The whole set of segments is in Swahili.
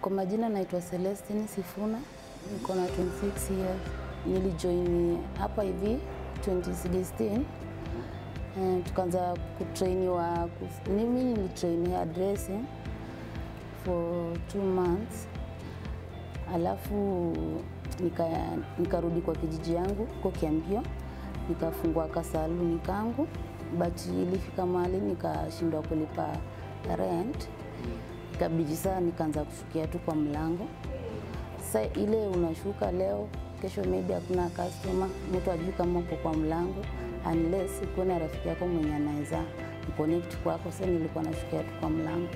Kwa majina naitwa Celestine Sifuna, niko na 26 years. Nilijoin hapa hivi 2016 eh, tukaanza kutrainiwa. kus- Mimi nilitrain hairdressing for two months, alafu nika nikarudi kwa kijiji yangu huko Kiambio, nikafungua kasaluni kangu, but ilifika mahali nikashindwa kulipa rent ikabidi saa nikaanza kushukia tu kwa mlango. Sasa ile unashuka leo, kesho maybe hakuna customer, mtu ajui kama uko kwa mlango unless uko na rafiki yako mwenye anaweza connect kwako. Sasa nilikuwa nashukia tu kwa mlango.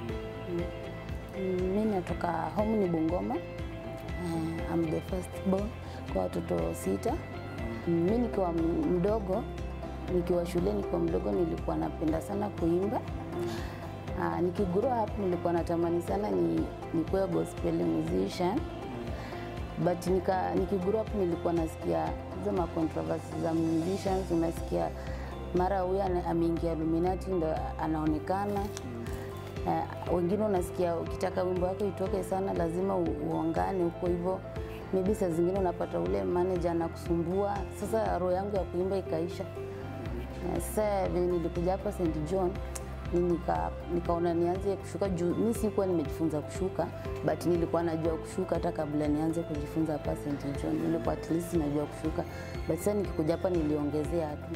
Mm, Mi natoka home ni Bungoma. Uh, I'm the first born kwa watoto sita. Mi nikiwa m- mdogo, nikiwa shule, nikiwa mdogo nilikuwa napenda sana kuimba. Uh, nikigrow up nilikuwa natamani sana ni nikuwe gospel musician but nika, nikigrow up nilikuwa nasikia hizo ma controversy za musicians, unasikia mara huyu ana- ameingia Illuminati ndo anaonekana uh, wengine unasikia ukitaka wimbo wako itoke sana lazima u, uongane huko hivyo maybe saa zingine unapata ule manager anakusumbua. Sasa roho yangu ya kuimba ikaisha. Na Sasa venye nilikuja hapa St John ni nika, nikaona nianze kushuka juu mi sikuwa nimejifunza kushuka but nilikuwa najua kushuka hata kabla nianze kujifunza hapa St John. Nilikuwa at least najua kushuka but sasa nikikuja hapa niliongezea tu.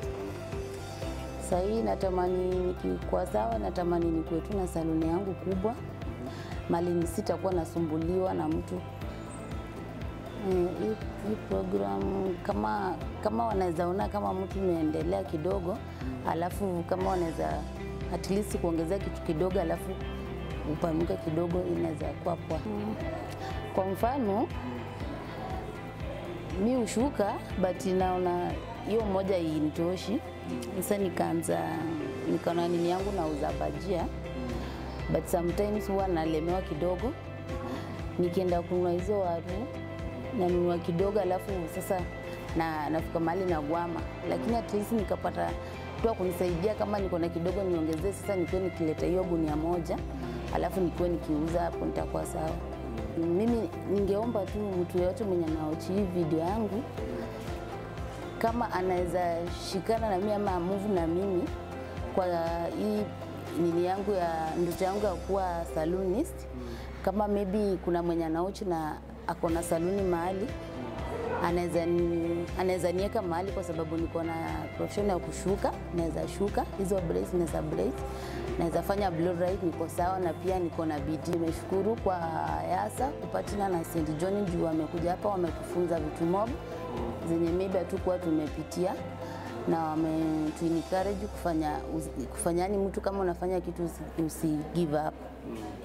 Sasa hii natamani nikikuwa sawa, natamani nikuwe tu na saluni yangu kubwa, mali sitakuwa nasumbuliwa na mtu Eh, hii hii program kama kama wanaweza ona kama mtu imeendelea kidogo, alafu kama wanaweza at least kuongezea kitu kidogo, alafu upanuke kidogo, inaweza kuwa poa. Mm. Kwa mfano mi ushuka but naona hiyo moja initoshi. Sasa nikaanza nikaona nini yangu nauza bajia, but sometimes huwa nalemewa kidogo nikienda kununua hizo waru nanunua kidogo, alafu sasa na nafika mahali na gwama, lakini at least nikapata mtu wa kunisaidia kama niko na kidogo niongezee, sasa nikuwe nikileta hiyo gunia moja, alafu nikuwe nikiuza, hapo nitakuwa sawa. Mimi ningeomba tu mtu yeyote mwenye anaochi hii video yangu kama anaweza shikana na mimi ama move na mimi kwa hii nini yangu ya ndoto yangu ya kuwa salonist. Kama maybe kuna mwenye anauchi na ako na saluni mahali anaweza ni- anaweza niweka mahali, kwa sababu niko na profession ya kushuka, naweza shuka hizo braids, naweza braids, naweza fanya blow dry, niko sawa, na pia niko na bidii. Nimeshukuru kwa Yasa kupatina na St John juu wamekuja hapa, wametufunza vitu mob zenye maybe hatukuwa tumepitia na wametu encourage kufanya, kufanya yani mtu kama unafanya kitu usi, usi give up.